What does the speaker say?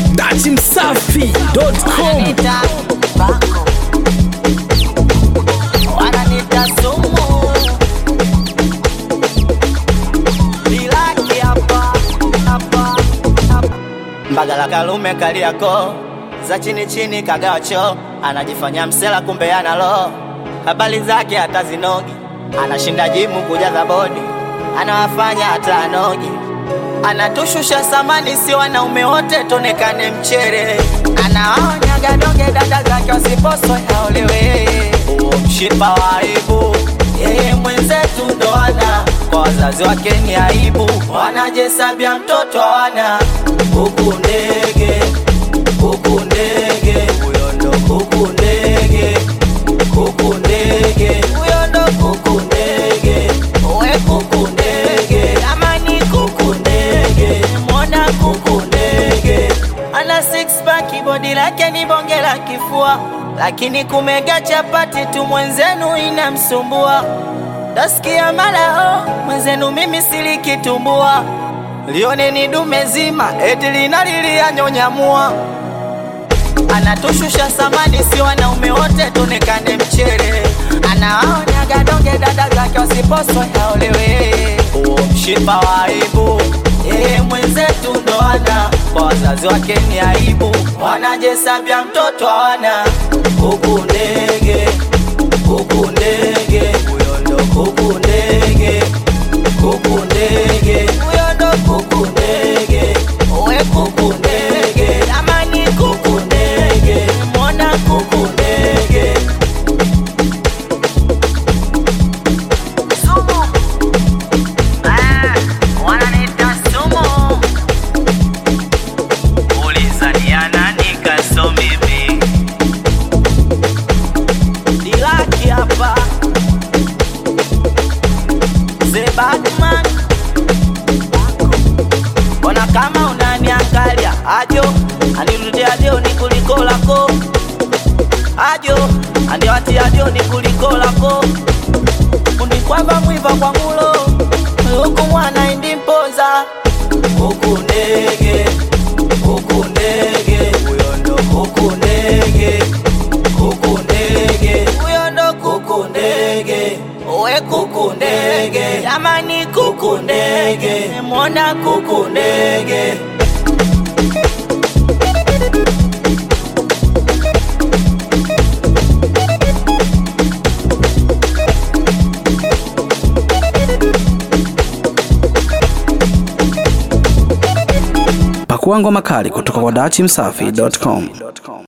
datimsafi.com Wananita bako, wananita sumu, bilaki hapa hapa hapa. Mbagala Kalume Kariako za chini chini kagacho, anajifanya msela kumbe ana roho, habari zake hata zinogi, anashinda jimu kujaza bodi, anawafanya hata anogi anatushusha samani, si wanaume wote tonekane mchere, anawaonya gadonge dada zake wasiposwe aolewe. Huo mshipa wa aibu, yeye mwenzetu ndo ana kwa wazazi wake ni aibu, wanajesabia mtoto hawana huku ndege huku ndege, huyo ndo huku ndege kuku ndege, huyo ndo kuku ndege, we kuku ndege, amani kuku ndege, mona kuku ndege, ana six pack, bodi lake ni bonge la kifua, lakini kumega chapati tu mwenzenu inamsumbua. Tasikia malao mwenzenu, mimi silikitumbua, lione ni dume zima, eti linalilia nyonyamua anatushusha samani, si wanaume wote tonekane mchere, anawaonya gadonge dada zake wasiposwe aolewe. Huo mshipa wa aibu, yeye mwenzetu ndo ana kwa wazazi wake ni aibu, wanajesabia mtoto hawana huku ndege huku ndege, huyo ndo huku ndege kuku ndege, huyo ndo kuku ndege, we kuku ndege, amani kuku ndege, mona kuku ndege. Sumu, ah, wananiita sumu. Ulizania nani kaso mimi? Dilaki hapa The Batman Ona kama unaniangalia ajo anirudia ajo ni kuliko lako ajo andiwati ajo ni kuliko lako unikwamba mwiva kwa mulo huku mwana indimpoza huku ndege huku ndege huyo ndo huku ndege kuku ndege huyo ndo kuku ndege we kuku ndege jamani kuku ndege mona kuku ndege pakua ngoma kali kutoka kwa datimsafi.com